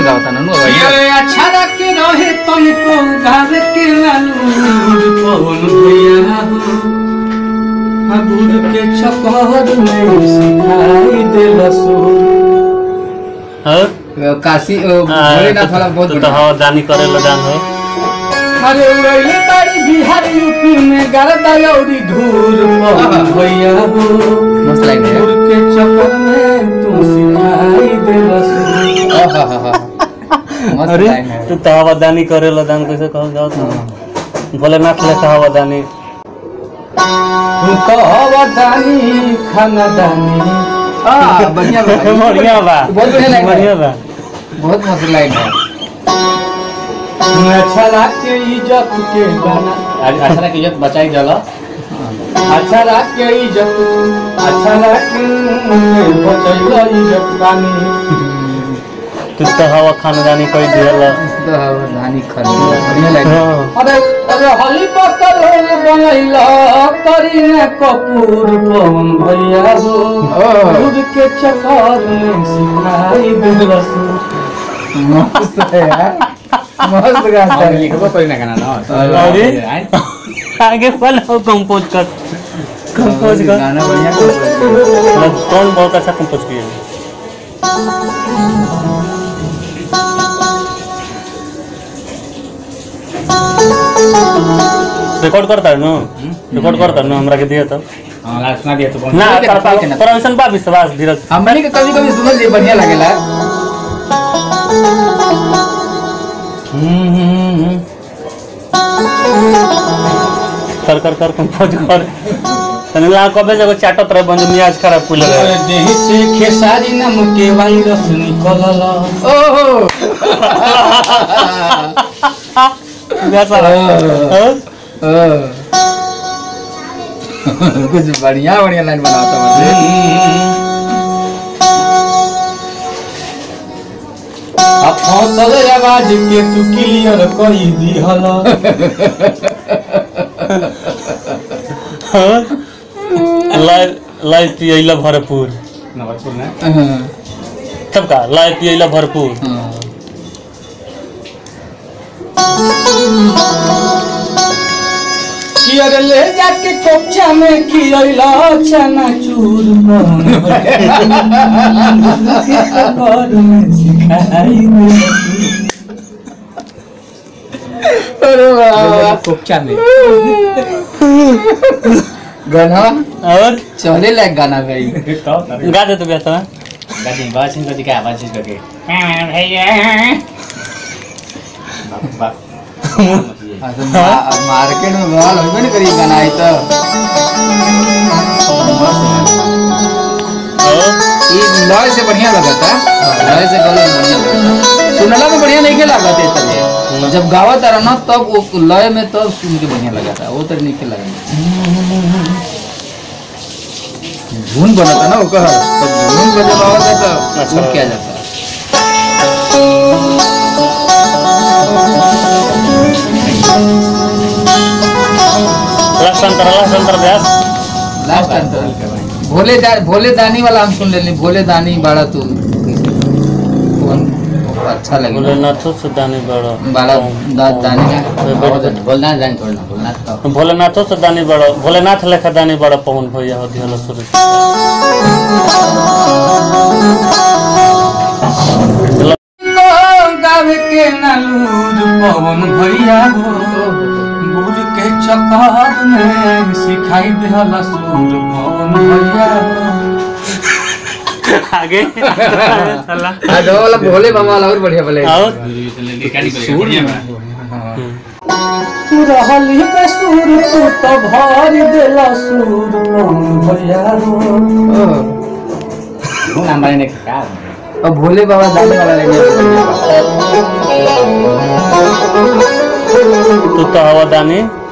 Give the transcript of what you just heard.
गावता ना नु भैया अरे अच्छा रखे रहे तुमको गावे के लालूर पवन भैया हो हबूर के चकर में सिखाई दिल सुर और काशी ओ, भोलेनाथ वाला बहुत तू तो बढ़िया हवा दानी करे लो दान हो अरे उड़ैले बाड़ी बिहार यूपी में गरदा लौरी धूर पवन भैया हो मस्त लाइन है हबूर के चकर में तू सिखाई दिल सुर आहाहा। मस्त अरे लाइन है तू तो हवा दानी करे लो दान कैसे कहल जाओ तो भोलेनाथ लेखा हवा दानी तू तो अवदानी खानदानी आ, बढ़िया बा भाई। बढ़िया बा बहुत बढ़िया लाइन है। बढ़िया बा बहुत मस्त लाइन है अच्छा लागे इज्जत के गाना अच्छा ना कि इज्जत बचाई जाला अच्छा लागे इज्जत अच्छा लागे बचैला इज्जत गानी तू तो हवा खानदानी कोई दियल तो रानी खान बढ़िया लाइन है अरे अरे हली पकड़ होल बनैला करीना कपूर पवन भैया हो ओ। दूध के चक्कर में सिखाई दिलस मस्त है यार मस्त गाता है लिखबो कोई ना गाना ना अरे आगे वाला कंपोज कर कंपोज कर गाना बढ़िया compose किया। मतलब कौन बहुत अच्छा कंपोज किया रिकॉर्ड करता है ना रिकॉर्ड करता है ना हमरा के दिया तो हां लास्ट सुना दिया तो ना ठीक है, ठीक है ना। पर ऐसा बा विश्वास धीरज हमनी के कभी कभी सुनल जे बढ़िया लागेला कर कर कर कंपोज कर तने ला कबे जगह चाटत रहे बंद मियाज खराब पुल रहे देह से खेसारी नाम के वायरस निकलल ओहो वैसा हाँ? ओ। कुछ बढ़िया बढ़िया लाइन बनाता मुझे अब फसल आवाज के तू क्लियर कई दिहल हाँ? लाइ लाइ पियला भरपूर नवरपुर में तब का लाइ पियला भरपूर कियर ले जाके कोपचा में कियला चना चूर अरे वाह कोपचा में गाना और चले लायक गाना भाई गा दे तो बेटा गाड़ी बात इनका दिखा आवाज चीज करके हाँ, तो मा- मार्केट में बवाल होबे नहीं करी गाना आई तो और ये लॉय से बढ़िया लगता लॉय से गले में बढ़िया लगता सुनला में बढ़िया नहीं के लागत है तब जब गावत रहा ना तब वो लय में तब सुन के बढ़िया लगता वो तो नहीं के लगा धुन बनता ना वो कह तो धुन पे जब आवत है तो अच्छा। धुन किया जाता है लास्ट अंतर लास्ट अंतर व्यास लास्ट अंतर भोले दा, भोले दानी वाला हम सुन लेनी भोले दानी बाड़ा तू कौन अच्छा लगे भोलेनाथ से दानी बड़ो बाड़ा दा, दानी बोलना जान छोड़ना बोलना तो भोलेनाथो से दानी बड़ो भोलेनाथ लेखा दानी बड़ो पवन भैया हो दिहल शुरू गावे के नालूर पवन भैया हो गुर के चक्कर में सिखाई देहला सूर पवन भैया हो आगे साला आज वो वाला भोले बाबा वाला और बढ़िया बोले और रहली पे सूर तू तो भर देला सूर पवन भैया हो हमारे ने क्या और भोले बाबा दानी वाला लेंगे तू तो हवा दानी